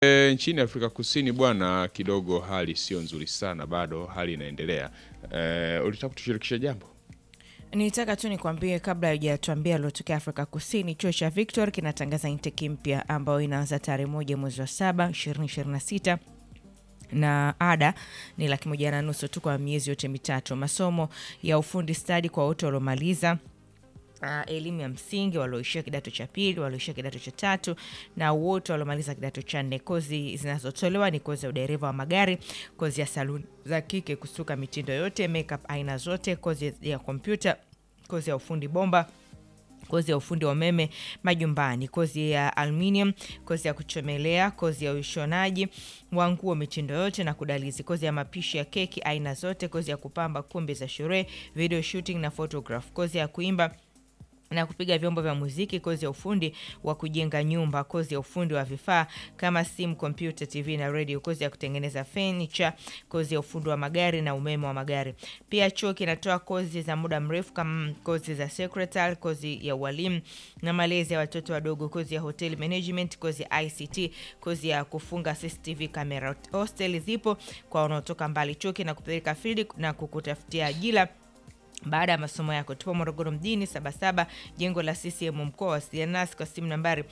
E, nchini Afrika Kusini bwana, kidogo hali sio nzuri sana, bado hali inaendelea. E, ulitaka kutushirikisha jambo? Nitaka tu nikwambie kabla hujatuambia aliotokea Afrika Kusini, chuo cha Victor kinatangaza intake mpya ambayo inaanza tarehe moja mwezi wa saba ishirini ishirini na sita na ada ni laki moja na nusu tu kwa miezi yote mitatu. Masomo ya ufundi stadi kwa wote waliomaliza Uh, elimu ya msingi walioishia kidato cha pili, walioishia kidato cha tatu na wote waliomaliza kidato cha nne. Kozi zinazotolewa ni kozi ya udereva wa magari, kozi ya saluni za kike, kusuka mitindo yote, makeup aina zote, kozi ya kompyuta, kozi ya ufundi bomba kozi ya ufundi wa umeme majumbani, kozi ya aluminium, kozi ya kuchomelea, kozi ya ushonaji wa nguo mitindo yote na kudalizi, kozi ya mapishi ya keki aina zote, kozi ya kupamba kumbi za sherehe, video shooting na photograph, kozi ya kuimba na kupiga vyombo vya muziki, kozi ya ufundi wa kujenga nyumba, kozi ya ufundi wa vifaa kama simu, kompyuta, TV na radio, kozi ya kutengeneza furniture, kozi ya ufundi wa magari na umeme wa magari. Pia chuo kinatoa kozi za muda mrefu kama kozi za secretary, kozi ya ualimu na malezi ya watoto wadogo, kozi ya hotel management, kozi ya ICT, kozi ya kufunga CCTV camera. Hostel zipo kwa wanaotoka mbali. Chuo kinakupeleka field na kukutafutia ajira baada ya masomo yako. Tupo Morogoro mjini Sabasaba, jengo la CCM mkoa. Wasiliana nasi kwa simu nambari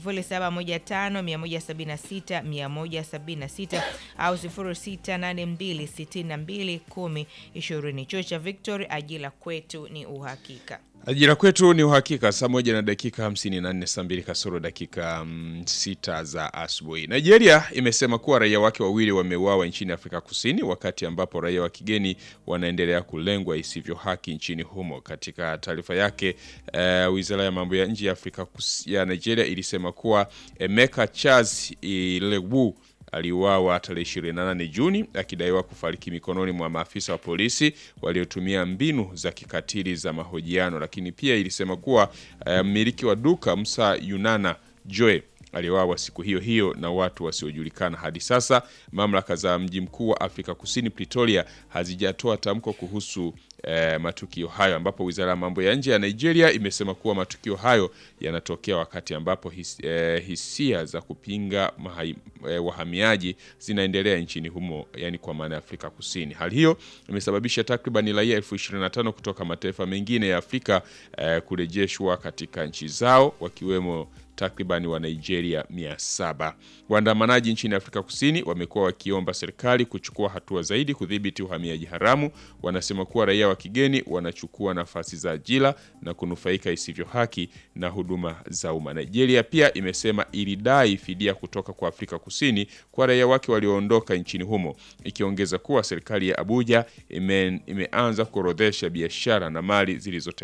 0715 176 176 au 0682 62 10 20. Chuo cha Victory, ajira kwetu ni uhakika. Ajira kwetu ni uhakika. Saa moja na dakika 54, saa mbili kasoro dakika mm, sita za asubuhi. Nigeria imesema kuwa raia wake wawili wameuawa nchini Afrika Kusini, wakati ambapo raia wa kigeni wanaendelea kulengwa isivyo haki nchini humo. Katika taarifa yake uh, wizara ya mambo ya nje ya Afrika Kus ya Nigeria ilisema kuwa Emeka Charles Ilewu aliuawa tarehe 28 Juni akidaiwa kufariki mikononi mwa maafisa wa polisi waliotumia mbinu za kikatili za mahojiano. Lakini pia ilisema kuwa mmiliki uh, wa duka Musa Yunana Joe aliuawa siku hiyo hiyo na watu wasiojulikana. Hadi sasa mamlaka za mji mkuu wa Afrika Kusini Pretoria hazijatoa tamko kuhusu eh, matukio hayo, ambapo wizara ya mambo ya nje ya Nigeria imesema kuwa matukio hayo yanatokea wakati ambapo his, eh, hisia za kupinga mahai, eh, wahamiaji zinaendelea nchini humo, yani kwa maana ya Afrika Kusini. Hali hiyo imesababisha takriban raia elfu 25 kutoka mataifa mengine ya Afrika eh, kurejeshwa katika nchi zao wakiwemo takribani wa Nigeria 700. Waandamanaji nchini Afrika Kusini wamekuwa wakiomba serikali kuchukua hatua zaidi kudhibiti uhamiaji haramu. Wanasema kuwa raia wa kigeni wanachukua nafasi za ajira na kunufaika isivyo haki na huduma za umma. Nigeria pia imesema ilidai fidia kutoka kwa Afrika Kusini kwa raia wake walioondoka nchini humo, ikiongeza kuwa serikali ya Abuja ime, imeanza kuorodhesha biashara na mali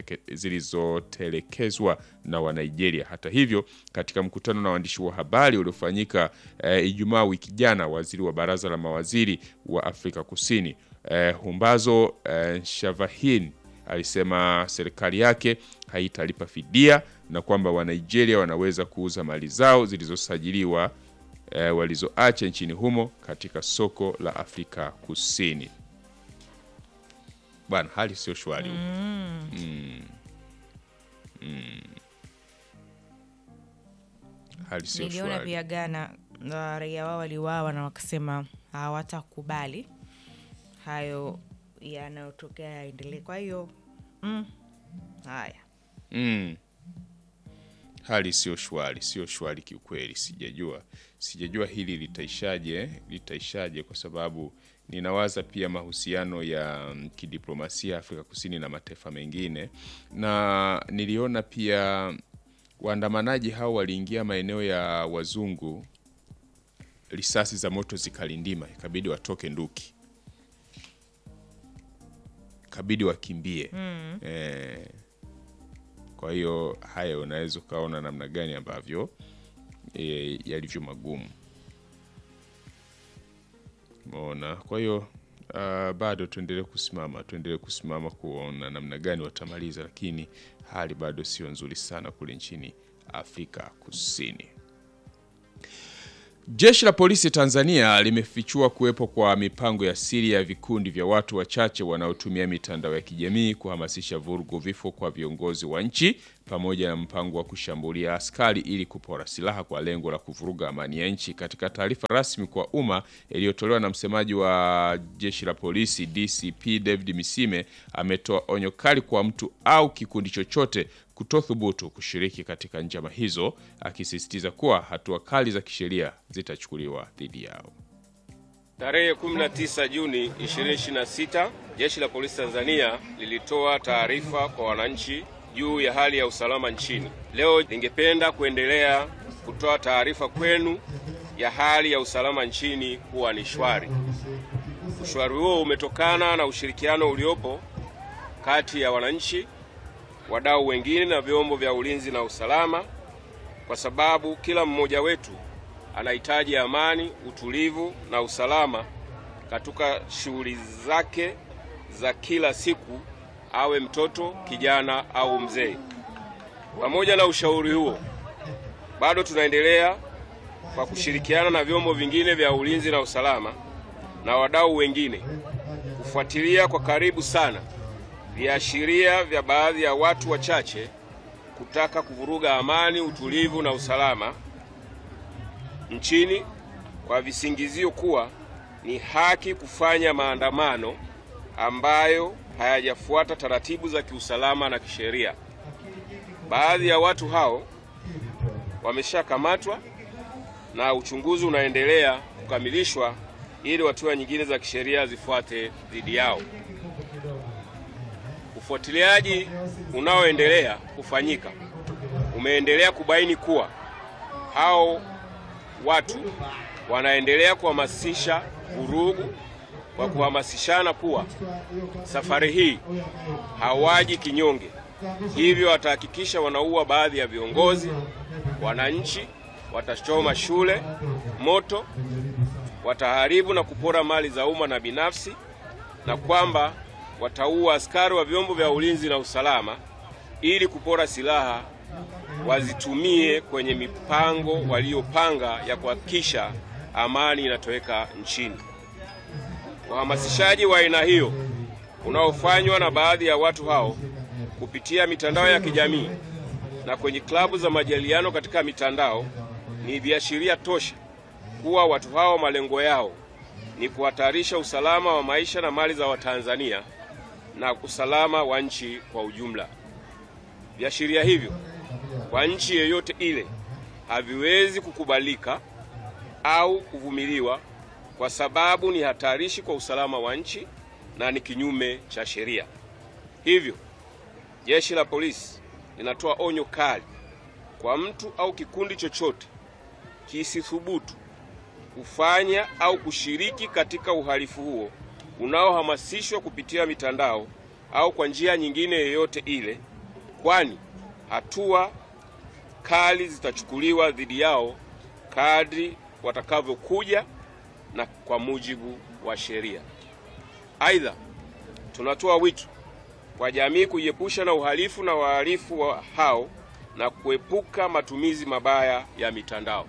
zilizotelekezwa na Wanigeria. Hata hivyo katika mkutano na waandishi wa habari uliofanyika e, Ijumaa wiki jana, waziri wa baraza la mawaziri wa Afrika Kusini e, Humbazo e, Shavahin alisema serikali yake haitalipa fidia na kwamba Wanigeria wanaweza kuuza mali zao zilizosajiliwa e, walizoacha nchini humo katika soko la Afrika Kusini. Bwana, hali sio shwari. mm. mm. mm. Niliona pia Ghana raia wao waliuawa na wakasema hawatakubali hayo yanayotokea yaendelee. Kwa hiyo mm, haya mm. Hali sio shwari, sio shwari kiukweli. Sijajua, sijajua hili litaishaje, litaishaje kwa sababu ninawaza pia mahusiano ya kidiplomasia Afrika Kusini na mataifa mengine, na niliona pia waandamanaji hao waliingia maeneo ya wazungu, risasi za moto zikalindima, ikabidi watoke nduki, ikabidi wakimbie mm. E, kwa hiyo haya unaweza ukaona namna gani ambavyo e, yalivyo magumu mona. Kwa hiyo uh, bado tuendelee kusimama, tuendelee kusimama kuona namna gani watamaliza, lakini hali bado sio nzuri sana kule nchini Afrika Kusini. Jeshi la polisi Tanzania limefichua kuwepo kwa mipango ya siri ya vikundi vya watu wachache wanaotumia mitandao ya kijamii kuhamasisha vurugu, vifo kwa viongozi wa nchi pamoja na mpango wa kushambulia askari ili kupora silaha kwa lengo la kuvuruga amani ya nchi. Katika taarifa rasmi kwa umma iliyotolewa na msemaji wa jeshi la polisi DCP David Misime ametoa onyo kali kwa mtu au kikundi chochote kutothubutu kushiriki katika njama hizo, akisisitiza kuwa hatua kali za kisheria zitachukuliwa dhidi yao. Tarehe 19 Juni 2026 Jeshi la Polisi Tanzania lilitoa taarifa kwa wananchi juu ya hali ya usalama nchini. Leo ningependa kuendelea kutoa taarifa kwenu ya hali ya usalama nchini kuwa ni shwari. Ushwari huo umetokana na ushirikiano uliopo kati ya wananchi, wadau wengine na vyombo vya ulinzi na usalama, kwa sababu kila mmoja wetu anahitaji amani, utulivu na usalama katika shughuli zake za kila siku, awe mtoto, kijana au mzee. Pamoja na ushauri huo, bado tunaendelea kwa kushirikiana na vyombo vingine vya ulinzi na usalama na wadau wengine kufuatilia kwa karibu sana viashiria vya baadhi ya watu wachache kutaka kuvuruga amani, utulivu na usalama nchini kwa visingizio kuwa ni haki kufanya maandamano ambayo hayajafuata taratibu za kiusalama na kisheria. Baadhi ya watu hao wameshakamatwa na uchunguzi unaendelea kukamilishwa ili hatua nyingine za kisheria zifuate dhidi yao. Ufuatiliaji unaoendelea kufanyika umeendelea kubaini kuwa hao watu wanaendelea kuhamasisha vurugu kwa kuhamasishana kuwa safari hii hawaji kinyonge, hivyo watahakikisha wanaua baadhi ya viongozi, wananchi, watachoma shule moto, wataharibu na kupora mali za umma na binafsi, na kwamba wataua askari wa vyombo vya ulinzi na usalama ili kupora silaha wazitumie kwenye mipango waliyopanga ya kuhakikisha amani inatoweka nchini. Uhamasishaji wa aina hiyo unaofanywa na baadhi ya watu hao kupitia mitandao ya kijamii na kwenye klabu za majadiliano katika mitandao ni viashiria tosha kuwa watu hao malengo yao ni kuhatarisha usalama wa maisha na mali za Watanzania na usalama wa nchi kwa ujumla. Viashiria hivyo kwa nchi yeyote ile haviwezi kukubalika au kuvumiliwa kwa sababu ni hatarishi kwa usalama wa nchi na ni kinyume cha sheria. Hivyo, Jeshi la Polisi linatoa onyo kali kwa mtu au kikundi chochote kisithubutu kufanya au kushiriki katika uhalifu huo unaohamasishwa kupitia mitandao au kwa njia nyingine yoyote ile, kwani hatua kali zitachukuliwa dhidi yao kadri watakavyokuja na kwa mujibu wa sheria. Aidha, tunatoa wito kwa jamii kujiepusha na uhalifu na wahalifu wa hao na kuepuka matumizi mabaya ya mitandao.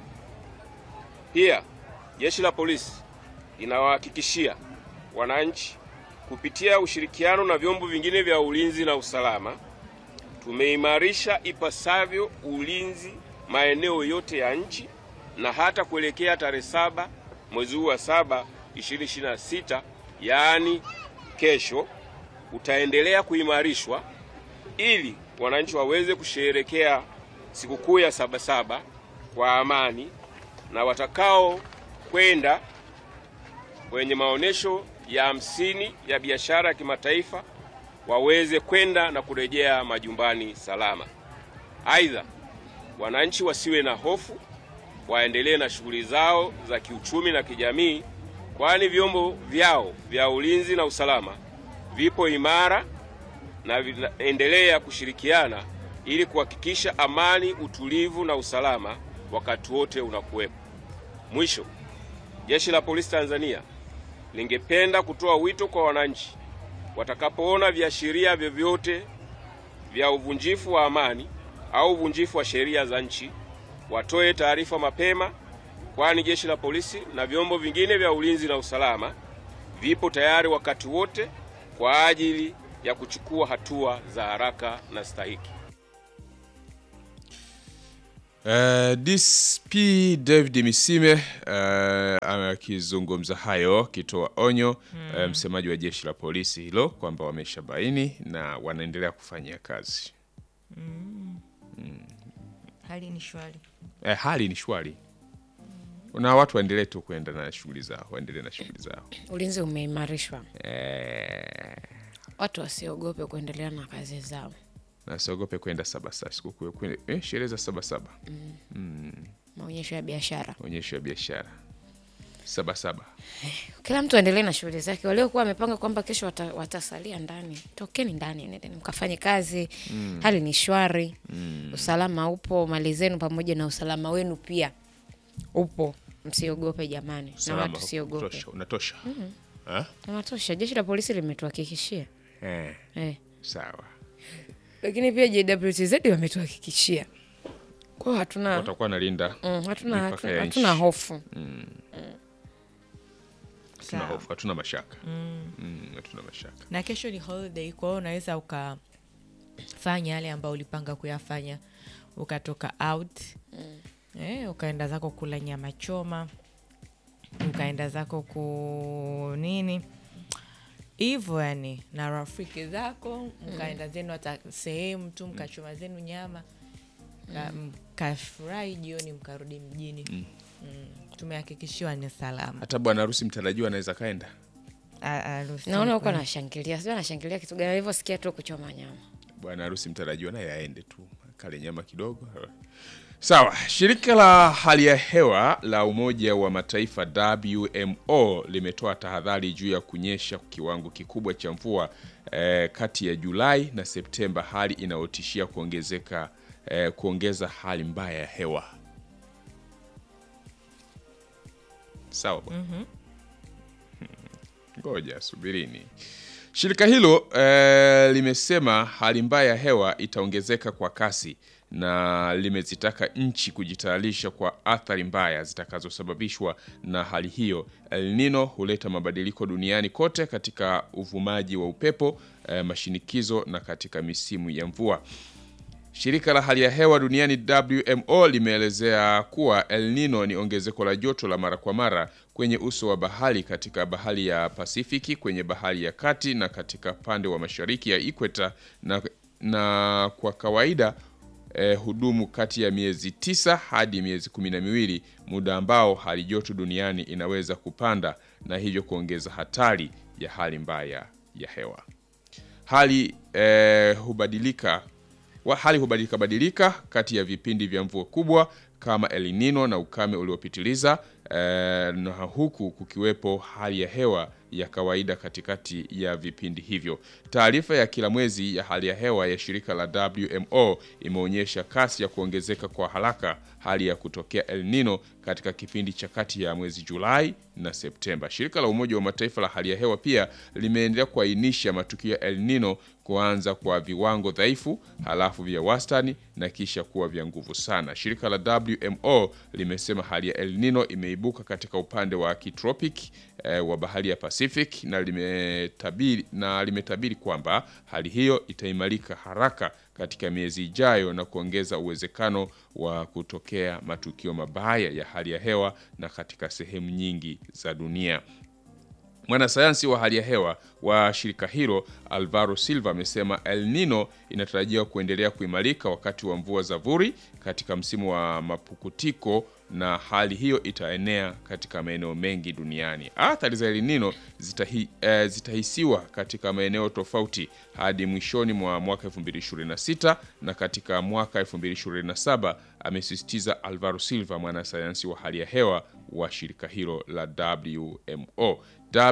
Pia Jeshi la Polisi linawahakikishia wananchi kupitia ushirikiano na vyombo vingine vya ulinzi na usalama, tumeimarisha ipasavyo ulinzi maeneo yote ya nchi na hata kuelekea tarehe saba mwezi huu wa saba 2026 yaani kesho, utaendelea kuimarishwa ili wananchi waweze kusherehekea sikukuu ya Sabasaba kwa amani na watakao kwenda kwenye maonesho ya hamsini ya biashara ya kimataifa waweze kwenda na kurejea majumbani salama. Aidha, wananchi wasiwe na hofu, waendelee na shughuli zao za kiuchumi na kijamii, kwani vyombo vyao vya ulinzi na usalama vipo imara na vinaendelea kushirikiana ili kuhakikisha amani, utulivu na usalama wakati wote unakuwepo. Mwisho, Jeshi la Polisi Tanzania lingependa kutoa wito kwa wananchi watakapoona viashiria vyovyote vya uvunjifu wa amani au uvunjifu wa sheria za nchi watoe taarifa mapema, kwani Jeshi la Polisi na vyombo vingine vya ulinzi na usalama vipo tayari wakati wote kwa ajili ya kuchukua hatua za haraka na stahiki. Uh, DSP David Misime uh, akizungumza hayo akitoa onyo uh, msemaji wa jeshi la polisi hilo kwamba wameshabaini na wanaendelea kufanyia kazi. Hali ni shwari. Eh, hali ni shwari na watu waendelee tu kuenda na shughuli zao, waendelee na shughuli zao. Ulinzi umeimarishwa, Eh, watu wasiogope kuendelea na kazi zao. na siogope kwenda sabasaba sikukuu kwenda eh, sherehe za sabasaba, Maonyesho ya biashara, onyesho ya biashara sabasaba. kila mtu aendelee na shughuli zake. Waliokuwa wamepanga kwamba kesho wata, watasalia ndani, tokeni ndani, nendeni mkafanye kazi. Hali ni shwari, usalama upo, mali zenu pamoja na usalama wenu pia upo. Msiogope jamani, na Salama watu siogope, unatosha, unatosha. Ah? unatosha. Jeshi la polisi limetuhakikishia Eh, eh. sawa. Lakini pia JWTZ wametuhakikishia kwao, hatuna Watakuwa nalinda mm, hatuna, mipaka hatuna, ya hatuna nchi. hofu hatuna Sawa. hofu, hatuna mashaka Mm, hatuna mashaka. na kesho ni holiday, kwa hiyo unaweza ukafanya yale ambayo ulipanga kuyafanya, ukatoka out eh, ukaenda zako kula nyama choma, ukaenda zako ku nini hivyo, yani na rafiki zako, mkaenda zenu hata sehemu tu, mkachoma zenu nyama Ka- mkafurahi, jioni mkarudi mjini. Mm. Tumehakikishiwa ni salama. Hata bwana harusi mtarajiwa anaweza kaenda. A- harusi naona huko anashangilia, sijui anashangilia kitu gani, alivyosikia tu kuchoma nyama. Bwana harusi mtarajiwa naye aende tu kale nyama kidogo. Sawa. Shirika la hali ya hewa la Umoja wa Mataifa WMO limetoa tahadhari juu ya kunyesha kiwango kikubwa cha mvua eh, kati ya Julai na Septemba, hali inayotishia kuongezeka eh, kuongeza hali mbaya ya hewa. Sawa bwana. Ngoja subirini. Shirika hilo eh, limesema hali mbaya ya hewa itaongezeka kwa kasi na limezitaka nchi kujitayarisha kwa athari mbaya zitakazosababishwa na hali hiyo. El Nino huleta mabadiliko duniani kote katika uvumaji wa upepo, eh, mashinikizo na katika misimu ya mvua. Shirika la hali ya hewa duniani WMO limeelezea kuwa El Nino ni ongezeko la joto la mara kwa mara kwenye uso wa bahari katika bahari ya Pasifiki, kwenye bahari ya kati na katika pande wa mashariki ya ikweta na, na kwa kawaida eh, hudumu kati ya miezi tisa hadi miezi kumi na miwili, muda ambao hali joto duniani inaweza kupanda na hivyo kuongeza hatari ya hali mbaya ya hewa. Hali eh, hubadilika wa hali hubadilika badilika kati ya vipindi vya mvua kubwa kama El Nino na ukame uliopitiliza eh, na huku kukiwepo hali ya hewa ya kawaida katikati ya vipindi hivyo. Taarifa ya kila mwezi ya hali ya hewa ya shirika la WMO imeonyesha kasi ya kuongezeka kwa haraka hali ya kutokea El Nino katika kipindi cha kati ya mwezi Julai na Septemba. Shirika la Umoja wa Mataifa la hali ya hewa pia limeendelea kuainisha matukio ya El Nino kuanza kwa viwango dhaifu, halafu vya wastani na kisha kuwa vya nguvu sana. Shirika la WMO limesema hali ya El Nino imeibuka katika upande wa kitropiki eh, wa bahari ya Pacific na limetabiri, na limetabiri kwamba hali hiyo itaimarika haraka katika miezi ijayo na kuongeza uwezekano wa kutokea matukio mabaya ya hali ya hewa na katika sehemu nyingi za dunia. Mwanasayansi wa hali ya hewa wa shirika hilo Alvaro Silva amesema El Nino inatarajiwa kuendelea kuimarika wakati wa mvua za vuli katika msimu wa mapukutiko na hali hiyo itaenea katika maeneo mengi duniani. Athari za El Nino zitahi, eh, zitahisiwa katika maeneo tofauti hadi mwishoni mwa mwaka 2026 na katika mwaka 2027, amesisitiza Alvaro Silva, mwanasayansi wa hali ya hewa wa shirika hilo la WMO.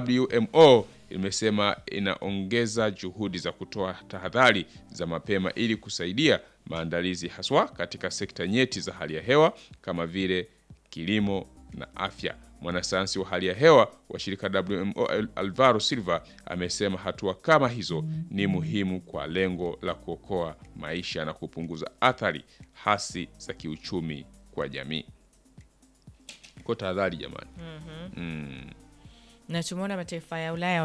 WMO imesema inaongeza juhudi za kutoa tahadhari za mapema ili kusaidia maandalizi haswa katika sekta nyeti za hali ya hewa kama vile kilimo na afya. Mwanasayansi wa hali ya hewa wa shirika WMO Alvaro Silva amesema hatua kama hizo ni muhimu kwa lengo la kuokoa maisha na kupunguza athari hasi za kiuchumi kwa jamii. Kwa tahadhari jamani. na tumeona mataifa ya Ulaya